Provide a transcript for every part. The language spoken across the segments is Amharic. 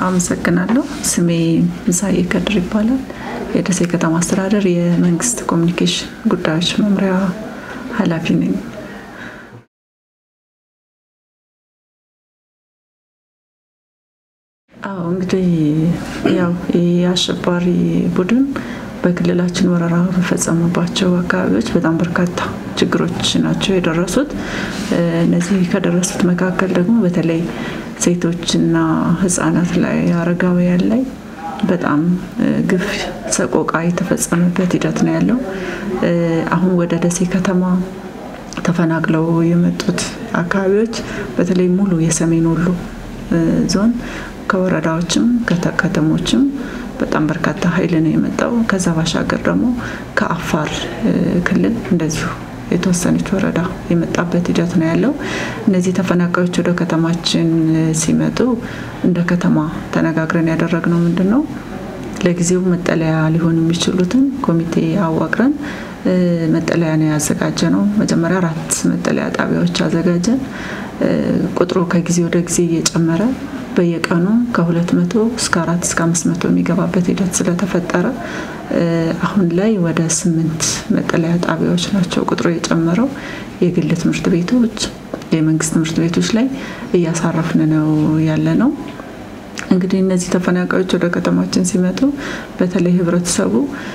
አመሰግናለሁ። ስሜ ምሳዬ ከድር ይባላል። የደሴ ከተማ አስተዳደር የመንግስት ኮሚኒኬሽን ጉዳዮች መምሪያ ኃላፊ ነኝ። አዎ እንግዲህ ያው የአሸባሪ ቡድን በክልላችን ወረራ በፈጸሙባቸው አካባቢዎች በጣም በርካታ ችግሮች ናቸው የደረሱት። እነዚህ ከደረሱት መካከል ደግሞ በተለይ ሴቶችና ሕጻናት ላይ አረጋውያን ላይ በጣም ግፍ፣ ሰቆቃ የተፈጸመበት ሂደት ነው ያለው። አሁን ወደ ደሴ ከተማ ተፈናቅለው የመጡት አካባቢዎች በተለይ ሙሉ የሰሜን ወሎ ዞን ከወረዳዎችም ከተሞችም በጣም በርካታ ኃይል ነው የመጣው። ከዛ ባሻገር ደግሞ ከአፋር ክልል እንደዚሁ የተወሰነች ወረዳ የመጣበት ሂደት ነው ያለው። እነዚህ ተፈናቃዮች ወደ ከተማችን ሲመጡ እንደ ከተማ ተነጋግረን ያደረግነው ምንድን ነው ለጊዜው መጠለያ ሊሆኑ የሚችሉትን ኮሚቴ አዋቅረን መጠለያ ነው ያዘጋጀ ነው። መጀመሪያ አራት መጠለያ ጣቢያዎች አዘጋጀን። ቁጥሩ ከጊዜ ወደ ጊዜ እየጨመረ በየቀኑ ከሁለት መቶ እስከ አራት እስከ አምስት መቶ የሚገባበት ሂደት ስለተፈጠረ አሁን ላይ ወደ ስምንት መጠለያ ጣቢያዎች ናቸው ቁጥሩ የጨመረው። የግል ትምህርት ቤቶች፣ የመንግስት ትምህርት ቤቶች ላይ እያሳረፍን ነው ያለ ነው። እንግዲህ እነዚህ ተፈናቃዮች ወደ ከተማችን ሲመጡ በተለይ ህብረተሰቡ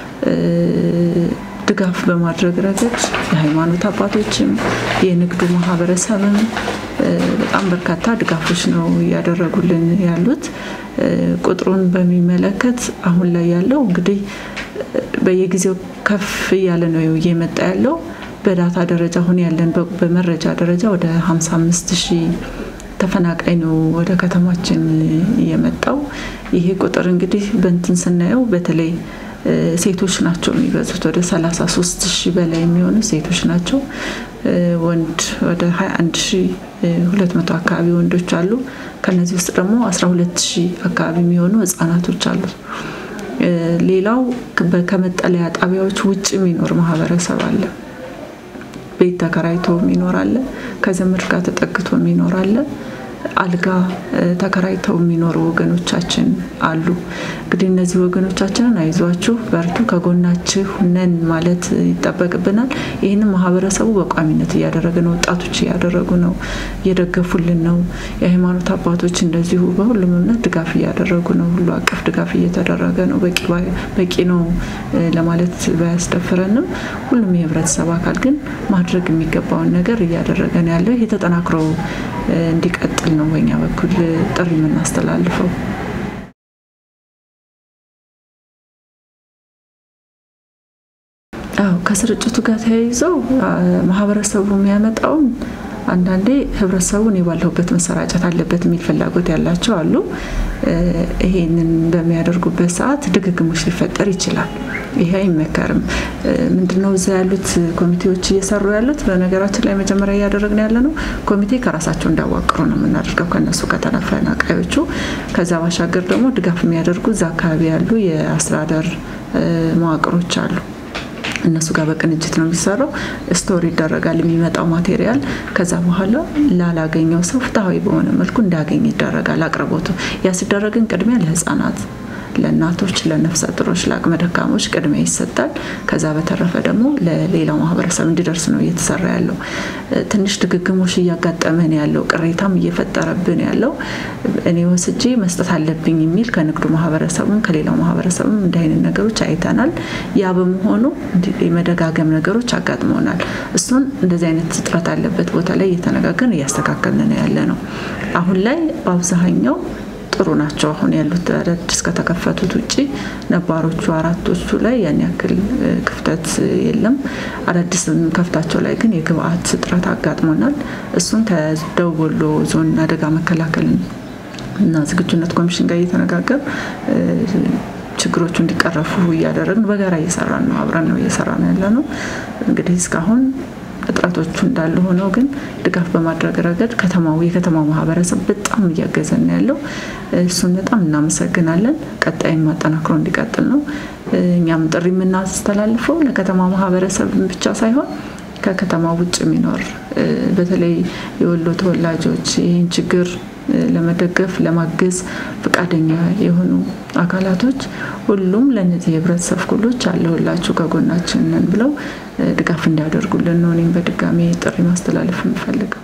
ድጋፍ በማድረግ ረገድ የሃይማኖት አባቶችም የንግዱ ማህበረሰብም በጣም በርካታ ድጋፎች ነው እያደረጉልን ያሉት። ቁጥሩን በሚመለከት አሁን ላይ ያለው እንግዲህ በየጊዜው ከፍ እያለ ነው እየመጣ ያለው። በዳታ ደረጃ አሁን ያለን በመረጃ ደረጃ ወደ 55 ሺህ ተፈናቃይ ነው ወደ ከተማችን የመጣው። ይሄ ቁጥር እንግዲህ በእንትን ስናየው በተለይ ሴቶች ናቸው የሚበዙት። ወደ 33 ሺህ በላይ የሚሆኑ ሴቶች ናቸው። ወንድ ወደ 21 ሺህ 200 አካባቢ ወንዶች አሉ። ከነዚህ ውስጥ ደግሞ 12 ሺህ አካባቢ የሚሆኑ ህጻናቶች አሉ። ሌላው ከመጠለያ ጣቢያዎች ውጭ የሚኖር ማህበረሰብ አለ። ቤት ተከራይቶ የሚኖር አለ። ከዘመድ ጋር ተጠግቶ የሚኖር አለ። አልጋ ተከራይተው የሚኖሩ ወገኖቻችን አሉ። እንግዲህ እነዚህ ወገኖቻችንን አይዟችሁ፣ በርቱ፣ ከጎናችሁ ነን ማለት ይጠበቅብናል። ይህንን ማህበረሰቡ በቋሚነት እያደረገ ነው። ወጣቶች እያደረጉ ነው፣ እየደገፉልን ነው። የሃይማኖት አባቶች እንደዚሁ በሁሉም እምነት ድጋፍ እያደረጉ ነው። ሁሉ አቀፍ ድጋፍ እየተደረገ ነው። በቂ ነው ለማለት ባያስደፍረንም ሁሉም የህብረተሰብ አካል ግን ማድረግ የሚገባውን ነገር እያደረገ ነው ያለው። ይህ ተጠናክሮ እንዲቀጥል ነው በኛ በኩል ጥሪ የምናስተላልፈው። አዎ ከስርጭቱ ጋር ተያይዘው ማህበረሰቡ የሚያመጣውን አንዳንዴ ህብረተሰቡ እኔ ባለሁበት መሰራጨት አለበት የሚል ፍላጎት ያላቸው አሉ። ይሄንን በሚያደርጉበት ሰዓት ድግግሞች ሊፈጠር ይችላል። ይሄ አይመከርም። ምንድነው እዛ ያሉት ኮሚቴዎች እየሰሩ ያሉት? በነገራችን ላይ መጀመሪያ እያደረግን ያለ ነው ኮሚቴ ከራሳቸው እንዳዋቅሩ ነው የምናደርገው ከነሱ ከተፈናቃዮቹ። ከዛ ባሻገር ደግሞ ድጋፍ የሚያደርጉ እዛ አካባቢ ያሉ የአስተዳደር መዋቅሮች አሉ። እነሱ ጋር በቅንጅት ነው የሚሰራው። ስቶር ይደረጋል የሚመጣው ማቴሪያል። ከዛ በኋላ ላላገኘው ሰው ፍትሐዊ በሆነ መልኩ እንዳገኝ ይደረጋል አቅርቦቱ። ያ ሲደረግን ቅድሚያ ለህፃናት ለእናቶች፣ ለነፍሰ ጥሮች፣ ለአቅመ ደካሞች ቅድሚያ ይሰጣል። ከዛ በተረፈ ደግሞ ለሌላው ማህበረሰብ እንዲደርስ ነው እየተሰራ ያለው። ትንሽ ድግግሞሽ እያጋጠመን ያለው ቅሬታም እየፈጠረብን ያለው እኔ ወስጄ መስጠት አለብኝ የሚል ከንግዱ ማህበረሰብም ከሌላው ማህበረሰብም እንዲህ አይነት ነገሮች አይተናል። ያ በመሆኑ የመደጋገም ነገሮች አጋጥመውናል። እሱን እንደዚህ አይነት እጥረት አለበት ቦታ ላይ እየተነጋገርን እያስተካከልን ነው ያለ ነው። አሁን ላይ በአብዛኛው ጥሩ ናቸው። አሁን ያሉት አዳዲስ ከተከፈቱት ውጭ ነባሮቹ አራቶቹ ላይ ያን ያክል ክፍተት የለም። አዳዲስ ከፍታቸው ላይ ግን የግብአት እጥረት አጋጥሞናል። እሱን ከደቡብ ወሎ ዞን አደጋ መከላከል እና ዝግጁነት ኮሚሽን ጋር እየተነጋገር ችግሮቹ እንዲቀረፉ እያደረግን በጋራ እየሰራን ነው። አብረን ነው እየሰራን ያለ ነው። እንግዲህ እስካሁን እጥረቶቹ እንዳሉ ሆነው ግን ድጋፍ በማድረግ ረገድ ከተማው የከተማው ማህበረሰብ በጣም እያገዘን ያለው እሱን በጣም እናመሰግናለን። ቀጣይም ማጠናክሮ እንዲቀጥል ነው። እኛም ጥሪ የምናስተላልፈው ለከተማ ማህበረሰብ ብቻ ሳይሆን ከከተማ ውጭ የሚኖር በተለይ የወሎ ተወላጆች ይህን ችግር ለመደገፍ ለማገዝ ፈቃደኛ የሆኑ አካላቶች ሁሉም ለእነዚህ የህብረተሰብ ክፍሎች አለሁላችሁ ከጎናችን ነን ብለው ድጋፍ እንዲያደርጉልን ነው እኔም በድጋሚ ጥሪ ማስተላለፍ የምፈልገው።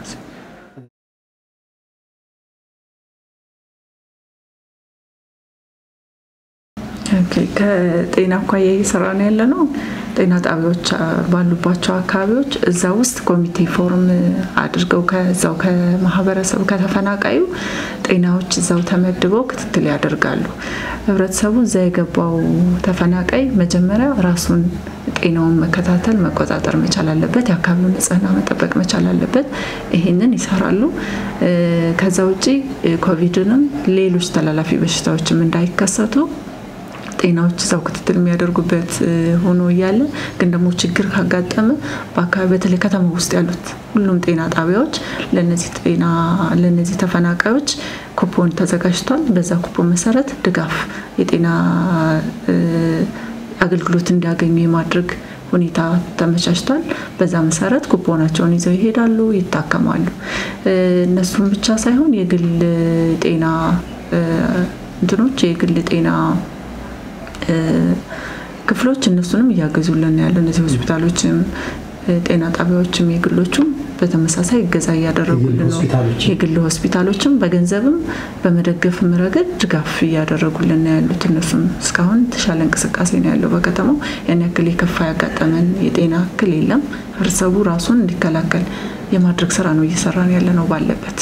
ከጤና አኳያ እየሰራን ያለ ነው። ጤና ጣቢያዎች ባሉባቸው አካባቢዎች እዛ ውስጥ ኮሚቴ ፎርም አድርገው ከዛው ከማህበረሰቡ ከተፈናቃዩ ጤናዎች እዛው ተመድበው ክትትል ያደርጋሉ። ህብረተሰቡ እዛ የገባው ተፈናቃይ መጀመሪያ ራሱን ጤናውን መከታተል መቆጣጠር መቻል አለበት። የአካባቢውን ንጽህና መጠበቅ መቻል አለበት። ይሄንን ይሰራሉ። ከዛ ውጭ ኮቪድንም ሌሎች ተላላፊ በሽታዎችም እንዳይከሰቱ ጤናዎች እዛው ክትትል የሚያደርጉበት ሆኖ እያለ ግን ደግሞ ችግር ካጋጠመ በአካባቢ በተለይ ከተማ ውስጥ ያሉት ሁሉም ጤና ጣቢያዎች ለነዚህ ጤና ለነዚህ ተፈናቃዮች ኩፖን ተዘጋጅቷል። በዛ ኩፖን መሰረት ድጋፍ የጤና አገልግሎት እንዲያገኙ የማድረግ ሁኔታ ተመቻችቷል። በዛ መሰረት ኩፖናቸውን ይዘው ይሄዳሉ፣ ይታከማሉ። እነሱም ብቻ ሳይሆን የግል ጤና እንትኖች የግል ጤና ክፍሎች እነሱንም እያገዙልን ያለ እነዚህ ሆስፒታሎችም ጤና ጣቢያዎችም የግሎቹም በተመሳሳይ እገዛ እያደረጉልን ነው። የግል ሆስፒታሎችም በገንዘብም በመደገፍም ረገድ ድጋፍ እያደረጉልን ነው ያሉት። እነሱም እስካሁን የተሻለ እንቅስቃሴ ነው ያለው። በከተማው ያን ያክል የከፋ ያጋጠመን የጤና እክል የለም። ህብረተሰቡ ራሱን እንዲከላከል የማድረግ ስራ ነው እየሰራን ያለ ነው ባለበት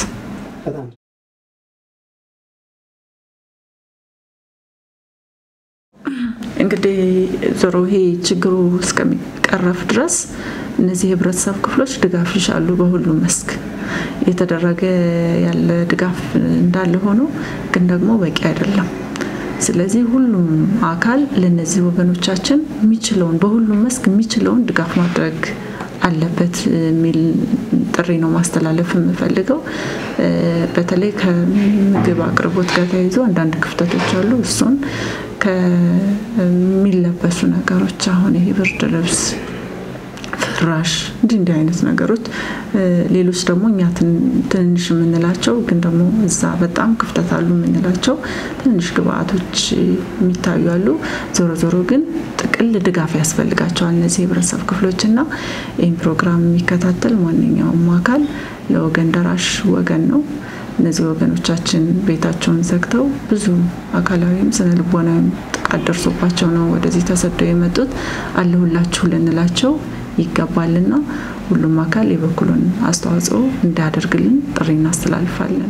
እንግዲህ ዞሮ ይሄ ችግሩ እስከሚቀረፍ ድረስ እነዚህ የህብረተሰብ ክፍሎች ድጋፍ ይሻሉ። በሁሉም መስክ እየተደረገ ያለ ድጋፍ እንዳለ ሆኖ ግን ደግሞ በቂ አይደለም። ስለዚህ ሁሉም አካል ለእነዚህ ወገኖቻችን የሚችለውን በሁሉም መስክ የሚችለውን ድጋፍ ማድረግ አለበት የሚል ጥሪ ነው ማስተላለፍ የምፈልገው። በተለይ ከምግብ አቅርቦት ጋር ተያይዞ አንዳንድ ክፍተቶች አሉ። እሱን ከሚለበሱ ነገሮች አሁን ይሄ ብርድ ልብስ፣ ፍራሽ እንዲህ እንዲህ አይነት ነገሮች፣ ሌሎች ደግሞ እኛ ትንንሽ የምንላቸው ግን ደግሞ እዛ በጣም ክፍተት አሉ የምንላቸው ትንንሽ ግብአቶች የሚታዩ አሉ። ዞሮ ዞሮ ግን ጥቅል ድጋፍ ያስፈልጋቸዋል እነዚህ የህብረተሰብ ክፍሎች እና ይህን ፕሮግራም የሚከታተል ማንኛውም አካል ለወገን ደራሽ ወገን ነው። እነዚህ ወገኖቻችን ቤታቸውን ዘግተው ብዙ አካላዊም ስነ ልቦናዊም ጥቃት ደርሶባቸው ነው ወደዚህ ተሰደው የመጡት። አለሁላችሁ ልንላቸው ይገባልና ሁሉም አካል የበኩሉን አስተዋጽኦ እንዲያደርግልን ጥሪ እናስተላልፋለን።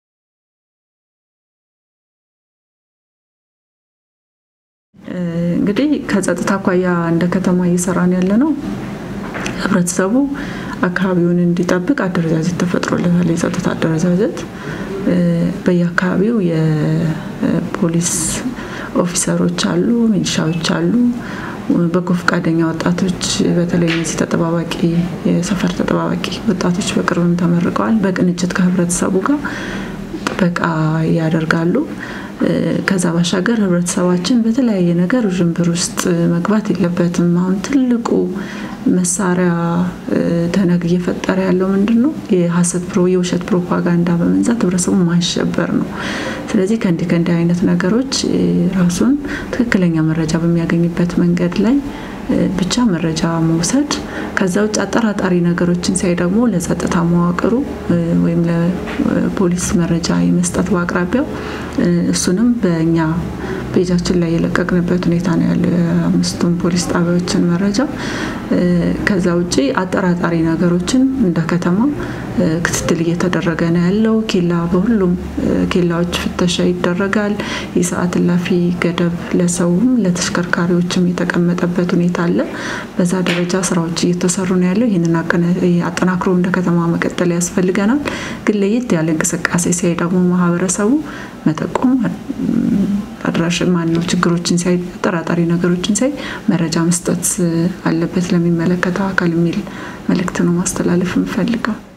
እንግዲህ ከጸጥታ አኳያ እንደ ከተማ እየሰራን ያለ ነው። ህብረተሰቡ አካባቢውን እንዲጠብቅ አደረጃጀት ተፈጥሮለታል። የጸጥታ አደረጃጀት በየአካባቢው የፖሊስ ኦፊሰሮች አሉ፣ ሚሊሻዎች አሉ፣ በጎ ፈቃደኛ ወጣቶች በተለይ እነዚህ ተጠባባቂ የሰፈር ተጠባባቂ ወጣቶች በቅርብም ተመርቀዋል። በቅንጅት ከህብረተሰቡ ጋር ጥበቃ ያደርጋሉ። ከዛ ባሻገር ህብረተሰባችን በተለያየ ነገር ውዥንብር ውስጥ መግባት የለበትም። አሁን ትልቁ መሳሪያ ተነግ እየፈጠረ ያለው ምንድን ነው? የሀሰት ፕሮ የውሸት ፕሮፓጋንዳ በመንዛት ህብረተሰቡ ማሸበር ነው። ስለዚህ ከእንዲህ ከእንዲህ አይነት ነገሮች ራሱን ትክክለኛ መረጃ በሚያገኝበት መንገድ ላይ ብቻ መረጃ መውሰድ ከዛ ውጭ አጠራጣሪ ነገሮችን ሲያይ ደግሞ ለጸጥታ መዋቅሩ ወይም ለፖሊስ መረጃ የመስጠት በአቅራቢያው እሱንም በእኛ ፔጃችን ላይ የለቀቅንበት ሁኔታ ነው ያለው የአምስቱም ፖሊስ ጣቢያዎችን መረጃ። ከዛ ውጭ አጠራጣሪ ነገሮችን እንደ ከተማ ክትትል እየተደረገ ነው ያለው። ኬላ በሁሉም ኬላዎች ፍተሻ ይደረጋል። የሰዓት እላፊ ገደብ ለሰውም ለተሽከርካሪዎችም የተቀመጠበት ሁኔታ አለ። በዛ ደረጃ ስራዎች እየተሰሩ ነው ያለው። ይህንን አጠናክሮ እንደ ከተማ መቀጠል ያስፈልገናል። ግን ለየት ያለ እንቅስቃሴ ሲያይ ደግሞ ማህበረሰቡ መጠቆም አድራሽ ማን ነው ችግሮችን ሲያይ አጠራጣሪ ነገሮችን ሲያይ መረጃ መስጠት አለበት ለሚመለከተው አካል የሚል መልእክት ነው ማስተላለፍ የምፈልገው።